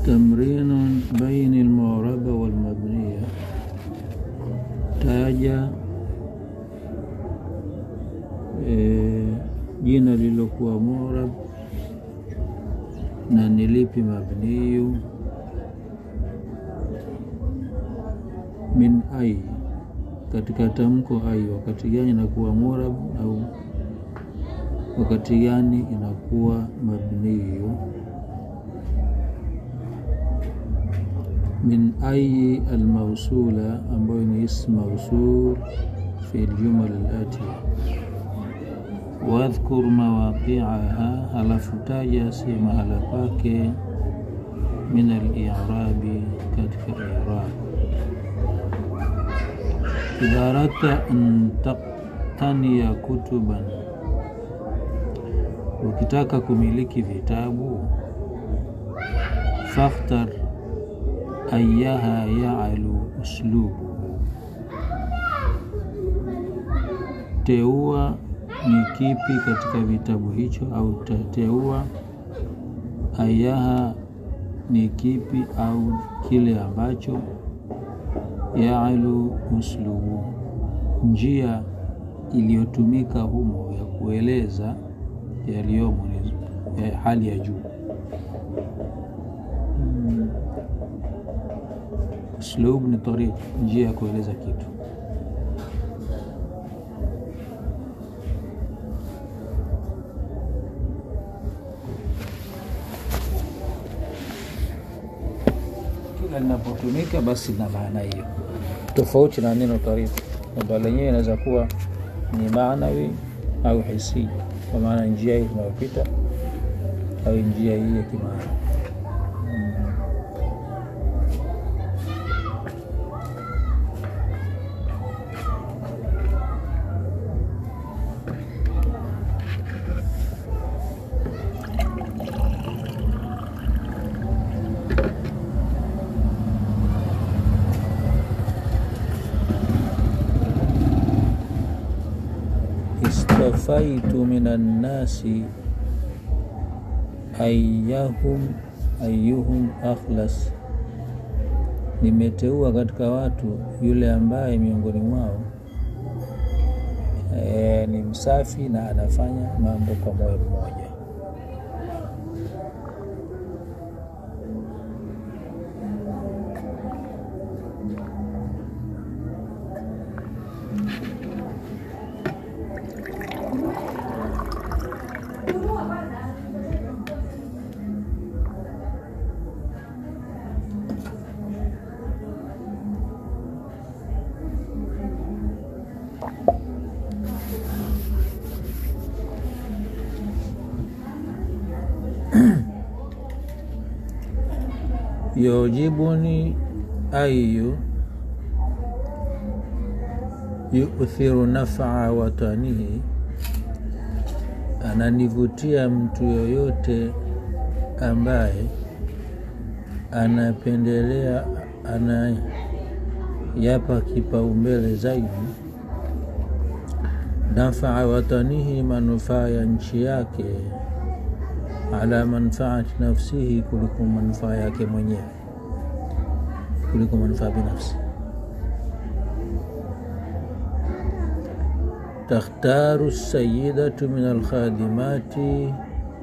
تمرين بين المعربة والمبنية taja e, jina lililokuwa murab na ni lipi mabniyu min ai katika tamko ai wakati gani inakuwa murab au wakati gani inakuwa mabniyu min ayi almausula ambayo ni ism mausul fi ljumal alatiya wadhkur mawaqiaha, halafu taja si mahala pake min alirabi, katika irab. Idha aradta an taktaniya kutuban, ukitaka kumiliki vitabu fakhtar ayaha yaalu uslubuhu, teua ni kipi katika vitabu hicho, au tateua ayaha ni kipi au kile ambacho yaalu uslubu, njia iliyotumika humo ya kueleza yaliyomo ni ya hali ya juu. Uslub ni tariq, njia ya kueleza kitu. Kila linapotumika basi na maana hiyo, tofauti na neno tariq kwamba lenyewe inaweza kuwa ni maanawi au hisi, kwa maana njia hii tunayopita au njia hii ya kimaana. istafaitu minan nasi ayyahum ayyuhum akhlas, nimeteua katika watu yule ambaye miongoni mwao e, ni msafi na anafanya mambo kwa moyo mmoja. yujibuni ayu yukthiru nafaa watanihi, ananivutia mtu yoyote ambaye anapendelea anayapa kipaumbele zaidi nafaa watanihi, manufaa ya nchi yake ala manfaati nafsihi, kuliko manufaa yake mwenyewe, kuliko manufaa binafsi. Takhtaru sayidatu min alkhadimati,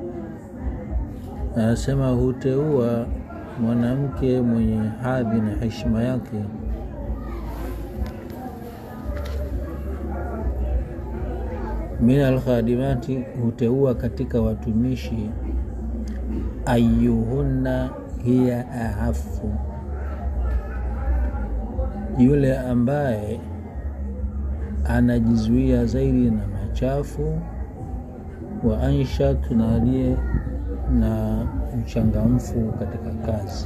anasema huteua mwanamke mwenye hadhi na heshima yake min alkhadimati, huteua katika watumishi ayuhunna hiya ahafu, yule ambaye anajizuia zaidi na machafu, wa anshat, na aliye na mchangamfu katika kazi.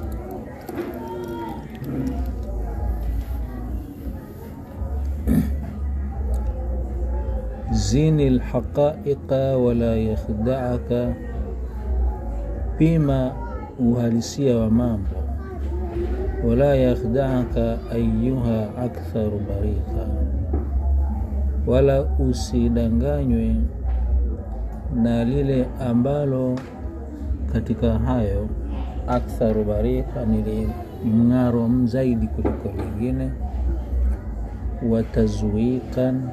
zini lhaqaiqa wala yakhda'aka pima uhalisia wa mambo, wala yakhda'aka ayuha aktharu barika, wala usidanganywe na lile ambalo katika hayo aktharu barika, ni mng'aro zaidi kuliko vingine. Watazwikan,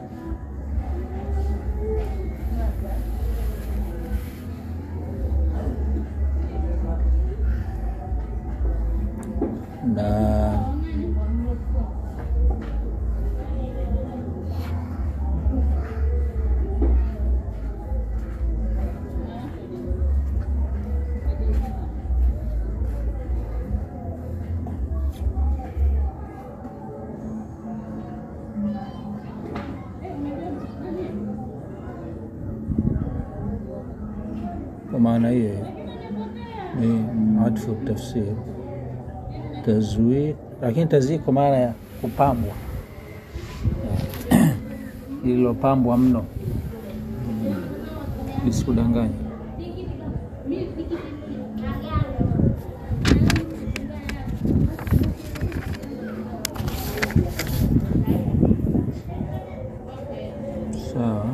na kwa maana hiyo ni atfu tafsir tazwik, lakini tazwik kwa maana ya kupambwa, lililopambwa mno, lisikudanganya. Sawa.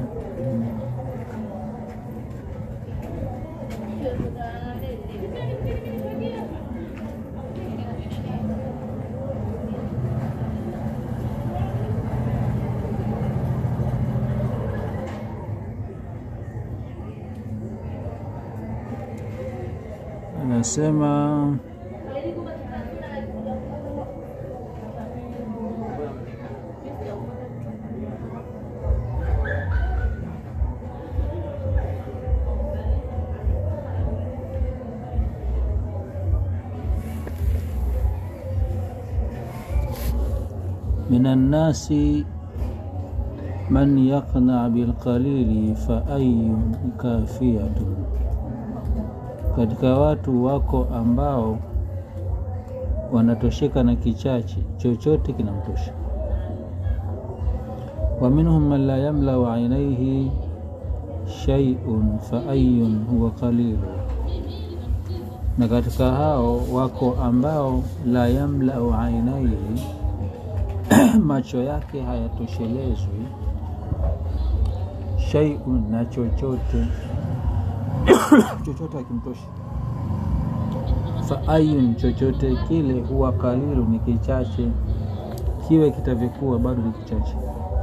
Anasema minan nasi man yaqna bilqalili fa ayu kafiyatun katika watu wako ambao wanatosheka na kichache, chochote kinamtosha. Wa minhum man la yamlau ainaihi shay'un fa ayun huwa qalilu, na katika hao wako ambao la yamlau ainaihi, macho yake hayatoshelezwi shay'un, na chochote chochote akimtosha. Fa ayun, chochote kile, huwa kalilu, ni kichache, kiwe kitavyokuwa bado ni kichache.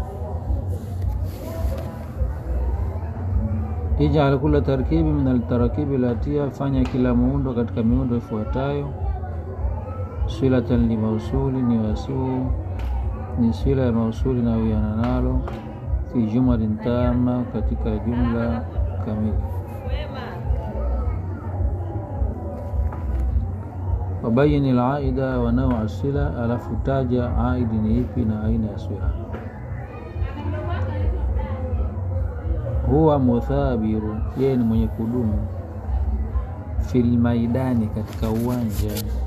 Ijal kula tarkibi min altarakibi latia, fanya kila muundo katika miundo ifuatayo: silatan li mausuli, ni wasuu ni sila ya mausuli na wiana nalo, fi jumalin tama, katika jumla kamili wabayini laida wa naua sila, alafu taja aidi ni ipi na aina ya sila. Huwa muthabiru, yeye ni mwenye kudumu. Fil maidani, katika uwanja.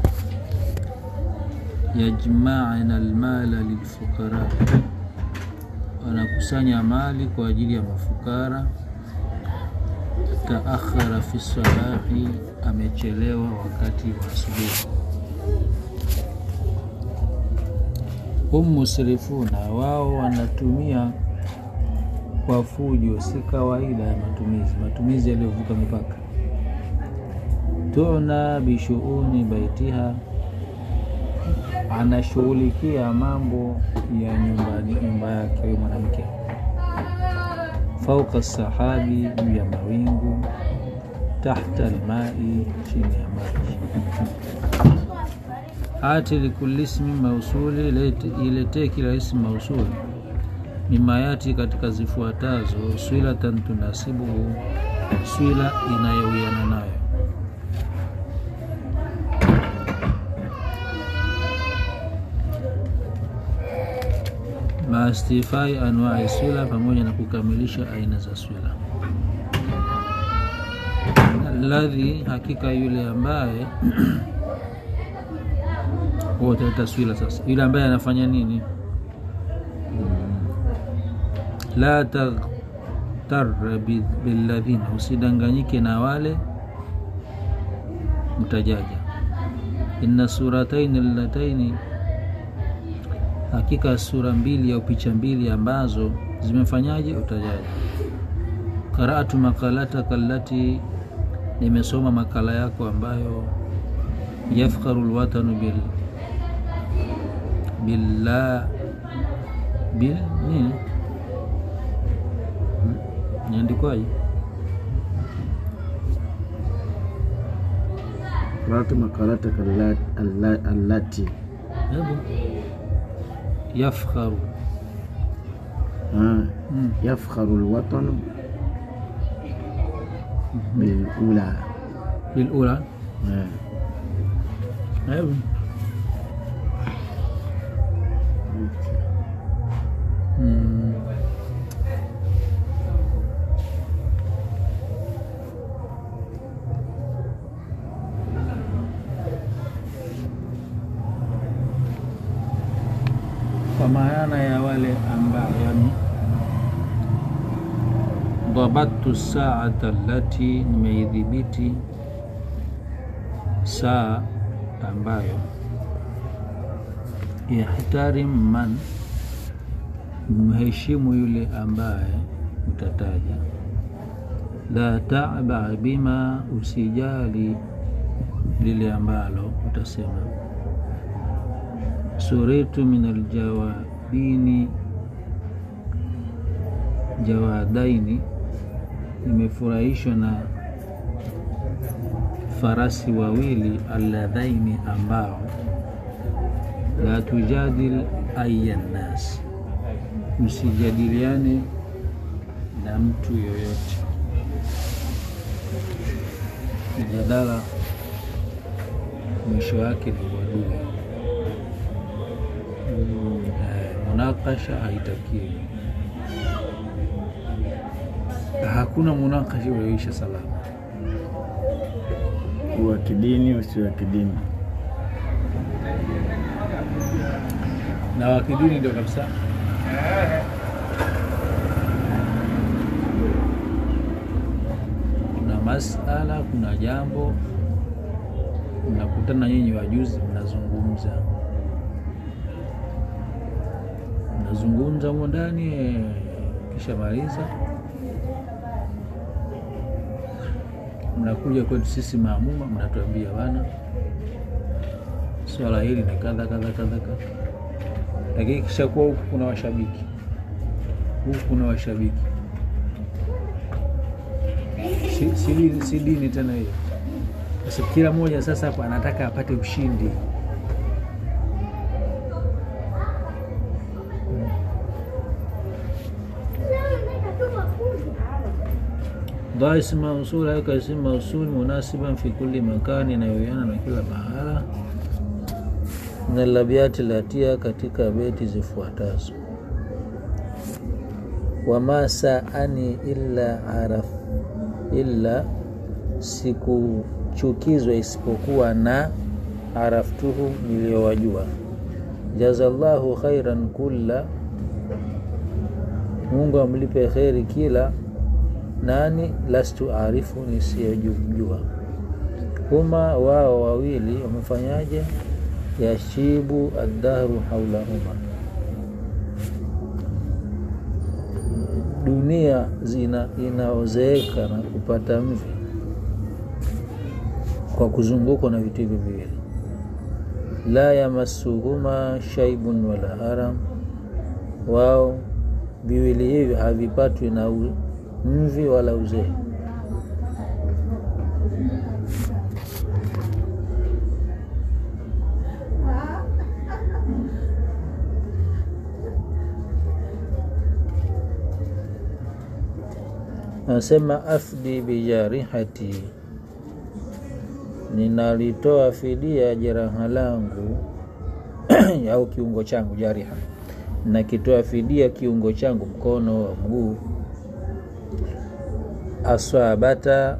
Yajmaana almala lilfuqara, wanakusanya mali kwa ajili ya mafukara. Taakhara fi sabahi, amechelewa wakati wa asubuhi. Hum musrifuna, wao wanatumia kwa fujo, si kawaida ya matumizi, matumizi yaliyovuka mipaka. Tuna bishuuni baitiha, anashughulikia mambo ya nyumbani, nyumba yake huyo mwanamke fauka sahabi, juu ya mawingu, tahta almai, chini ya maji. Ati likulli ismi mausuli, iletee kila ismu mausuli, mimayati, katika zifuatazo: swilatan tunasibuhu, swila inayowiana nayo maastifai anwai swila, pamoja na kukamilisha aina za swila. Alladhi, hakika yule ambaye wotaleta swila. Sasa yule ambaye anafanya nini? La taghtar billadhina, usidanganyike na wale mtajaja. Inna surataini allataini hakika sura mbili au picha mbili ambazo zimefanyaje utajaji. Qara'atu maqalataka allati, nimesoma makala yako ambayo yafkharu lwatanu bil billa bil nini niandikwaje? qara'tu maqalataka alla- alla- allati Hebu yafkharu Ah, Mm. yafkharu lwatanu bilula bilula Eh, hebu Mm. kwa maana ya wale ambao yani dhabatu saata allati nimeidhibiti saa ambayo yahtarim man mheshimu yule ambaye utataja la taba bima usijali lile ambalo utasema suritu min aljawabini jawadaini imefurahishwa na farasi wawili alladhaini ambao la tujadil aya nnas usijadiliane na mtu yoyote mjadala mwisho wake ni uadui Eh, munakasha haitakiwi hakuna munakasha ulioisha salama wa kidini usio wa kidini na wakidini ndio kabisa kuna masala kuna jambo mnakutana nyinyi wajuzi mnazungumza mnazungumza humo ndani eh, kisha maliza mnakuja kwetu sisi maamuma mnatuambia bana swala hili ni kadha kadha kadha kadha lakini kisha kuwa huku kuna washabiki huku kuna washabiki si, si, dini- si dini tena hiyo sasa kila mmoja sasa hapo anataka apate ushindi dha ismu mausul aweka ismu mausul munasiban fi kulli makani inayoiana na kila mahala na labiati latia katika beti zifuatazo wama saani illa araf illa sikuchukizwa isipokuwa na araftuhu niliyowajua jazallahu khairan kulla mungu amlipe kheri kila nani lastu arifu nisiyojumjua huma wao wawili wamefanyaje yashibu addahru haulahuma dunia zina inaozeeka na kupata mvi kwa kuzungukwa na vitu hivi viwili la yamassuhuma shaibun wala haram wao viwili hivi havipatwi na u- mvi wala uzee Anasema afdi bijarihati, ninalitoa fidia jeraha langu au kiungo changu, jariha, nakitoa fidia kiungo changu, mkono wa mguu, aswabata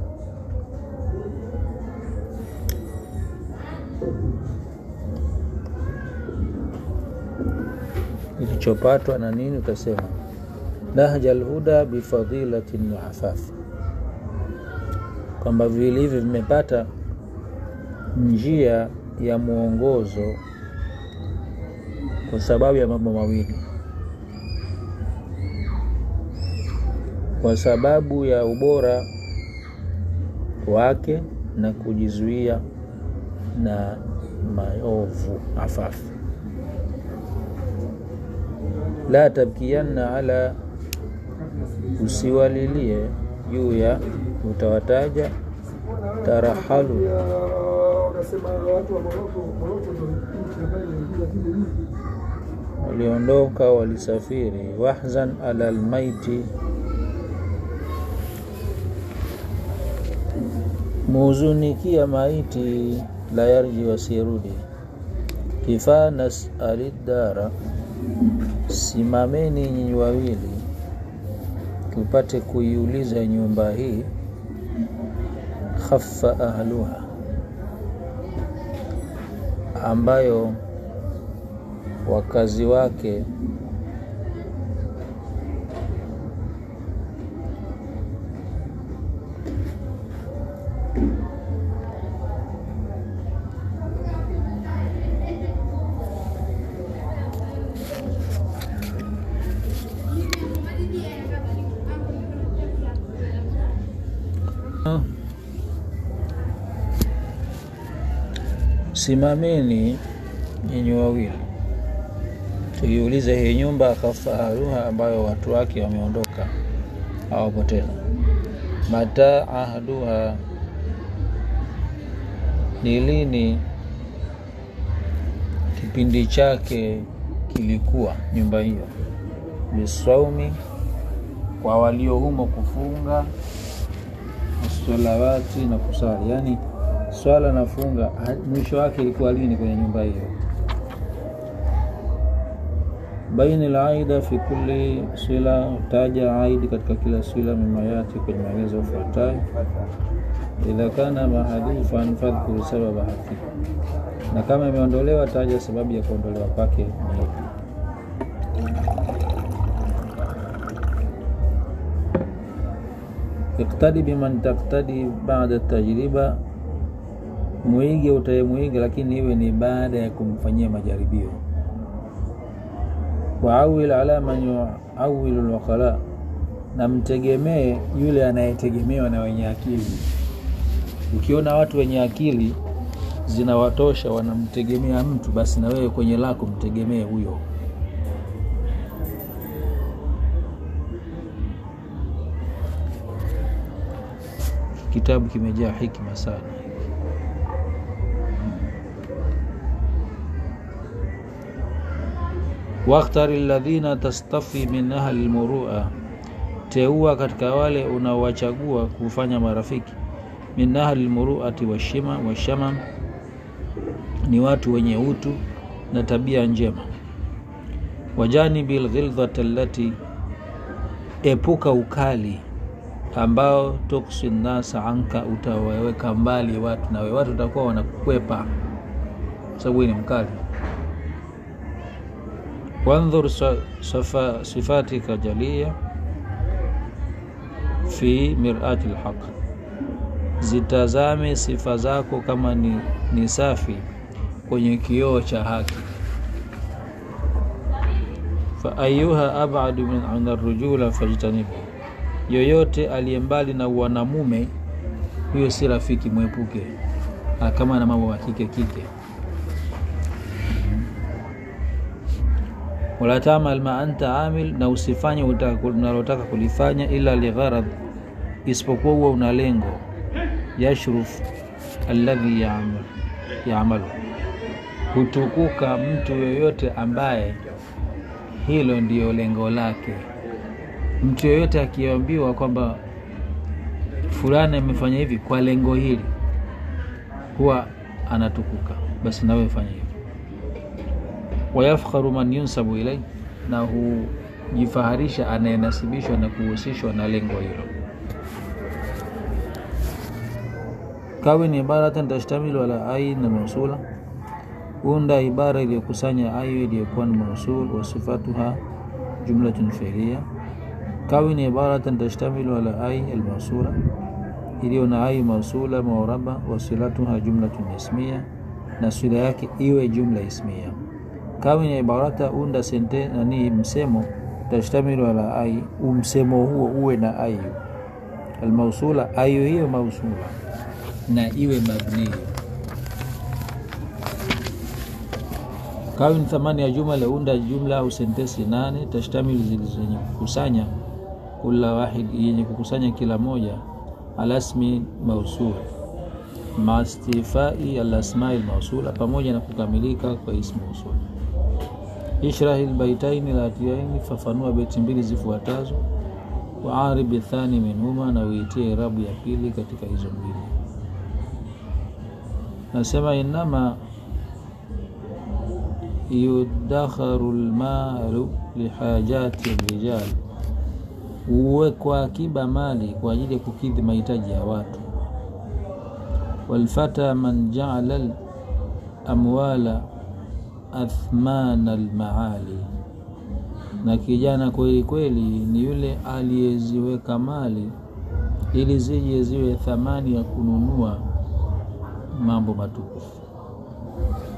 ilichopatwa na nini, utasema nahja alhuda bifadilatin wa afafi, kwamba viwili hivi vimepata njia ya mwongozo kwa sababu ya mambo mawili, kwa sababu ya ubora wake na kujizuia na maovu afafu la tabkiyanna ala usiwalilie juu ya utawataja tarahalu waliondoka walisafiri wahzan ala lmaiti muhuzunikia maiti la yarji wasirudi kifaa nasali dara simameni nyinyi wawili tupate kuiuliza nyumba hii khaffa ahluha ambayo wakazi wake simameni nyinyi wawili tuiulize hii nyumba khafaharuha ambayo watu wake wameondoka hawapo tena mata ahduha ni lini kipindi chake kilikuwa nyumba hiyo bisaumi kwa walio humo kufunga salawati na kusali yaani swala na funga mwisho wake ilikuwa lini kwenye nyumba hiyo baini laida fi kulli sila taja aidi katika kila sila mimayati kwenye maelezo yafuatayo idha kana mahadhufan fadhkuru sababa haki na kama imeondolewa taja sababu ya kuondolewa kwake ni ipi iktadi biman taktadi baada tajriba muige utayemwiga lakini iwe ni baada ya kumfanyia majaribio waawil ala man yuawilu lwakhala na mtegemee yule anayetegemewa na wenye akili ukiona watu wenye akili zinawatosha wanamtegemea mtu basi na wewe kwenye lako mtegemee huyo kitabu kimejaa hikma sana wakhtari ladhina tastafi min ahli lmurua, teua katika wale unaowachagua kufanya marafiki. Min ahli lmuruati washima washamam, ni watu wenye utu na tabia njema. Wajanibi lghildhati allati, epuka ukali ambao tuksi nnasa anka, utawaweka mbali watu nawe, watu utakuwa wanakukwepa sababu ni mkali wandhur safa, sifatika jalia fi mirati lhaq, zitazame sifa zako kama ni, ni safi kwenye kioo cha haki. Fa ayuha abadu min arrujula fajtanibu, yoyote aliye mbali na wanamume huyo si rafiki, mwepuke. Kama na mambo ya kike kike wala tamal ma anta amil, na usifanye unalotaka kulifanya, ila ligharad, isipokuwa huwa una lengo. Yashruf alladhi yaamalu, hutukuka mtu yoyote ambaye hilo ndiyo lengo lake. Mtu yoyote akiambiwa kwamba fulani amefanya hivi kwa lengo hili, huwa anatukuka. Basi nawe fanya hivyo wayafkharu man yunsabu ilai, na hujifaharisha anayenasibishwa na kuhusishwa na lengo hilo. Kawin ibaratan tashtamilu ala ai na mausula, unda ibara iliyokusanya ayu iliyokuwa ni mausul wa sifatuha jumlatun fi'liya. Kawin ibaratan tashtamilu ala ai almausula, iliyo na ai mausula mauraba, wasilatuha jumlatun ismiya, na swila yake iwe jumla ismiya kawin ibarata unda sente nani msemo tashtamilu ala ai, umsemo huo uwe na ayu almausula, ayu hiyo mausula na iwe mabniyo. kawin thamani ya jumla unda jumla au sentesi nane tashtamilu zenye kukusanya kula wahid yenye kukusanya kila moja alasmi mausul mastifai alasmai lmausula pamoja na kukamilika kwa ismu usul ishrahi lbaitaini latiaini fafanua beti mbili zifuatazo waaribi thani minhuma na uitie irabu ya pili katika hizo mbili nasema inama yudakharu lmalu lihajati rijal huwekwa akiba mali kwa ajili ya kukidhi mahitaji ya watu walfata man jaala lamwala athmana lmaali na kijana kweli kweli ni yule aliyeziweka mali ili zije ziwe thamani ya kununua mambo matukufu